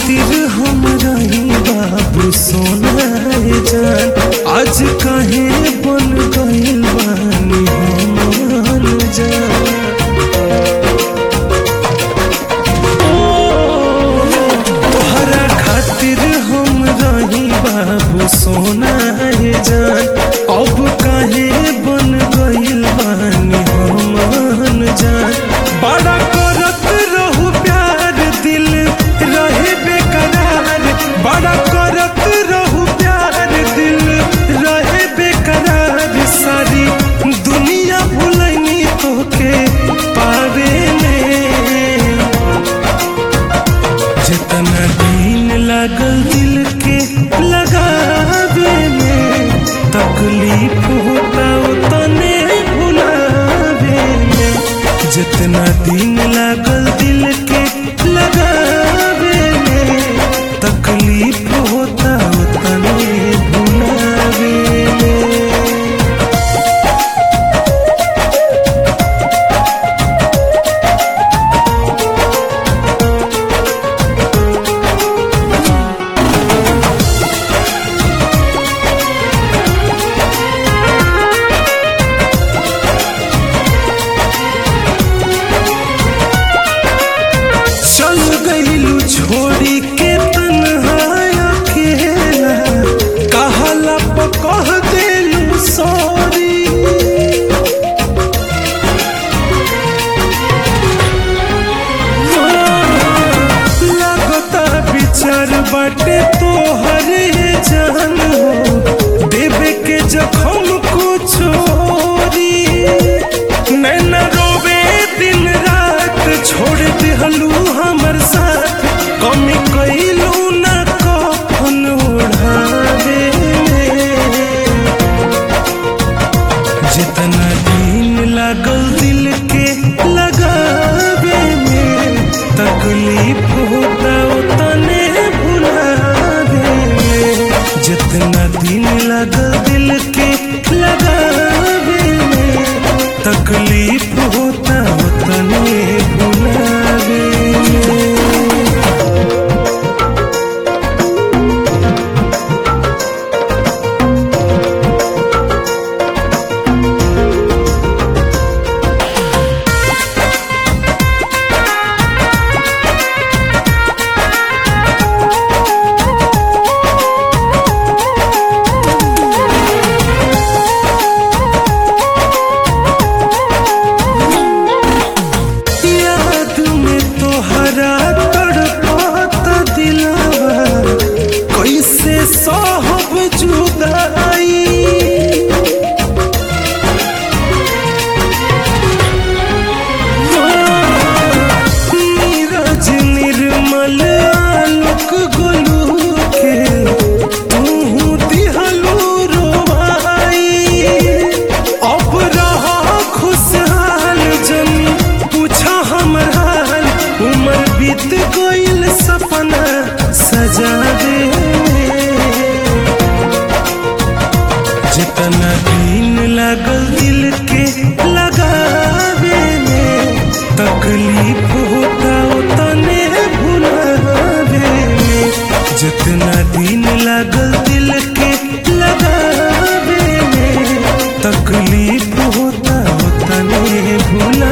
खातिर हम रही बाबू सोना जान आज काहे बन गइल बानी हम जान तोहरा खातिर हम रही बाबू सोना जान अब काहे बन गइल बानी हम जान बड़ा करत रहू प्यार दिल रहे बेकरार बड़ा करत रहू प्यार दिल रहे बेकरार सारी दुनिया भुलनी तोके पावे में जितना दिन लागल दिल के लगावे में तकलीफ होता उतने भुलावे में जितना दिन लागल दिल के लगावे में तकलीफ होता उतने भुलावे में चल गईलू छोड़ी के तन्हाया अकेला कहला पकह देलू सॉरी लगता विचार बाटे तोहरे जान हो देवे के जखम को छोरी नैना रोवे दिन रात छोड़ दिहलू हमर साथ कमी कैलू न कफन ओढ़ावे जितना दिन लागल दिल के लगावे में तकलीफ होता उतने भुलावे में जितना दिन लागल दिल के लगावे में तकलीफ होता उतने भुलावे में याद में तोहरा तड़पात दिलवा कैसे साहब जुदाई नीरज निर्मल आलोक गोलू के तू दिहलू रोवाई अब रहा खुशहाल जनी पूछा हमर हाल उम्र बीत गइल सपना सजा दे जितना दिन लागल दिल के लगावे में तकलीफ होता उतने भुलावे में जितना दिन लागल दिल के लगावे में तकलीफ होता उतने भुला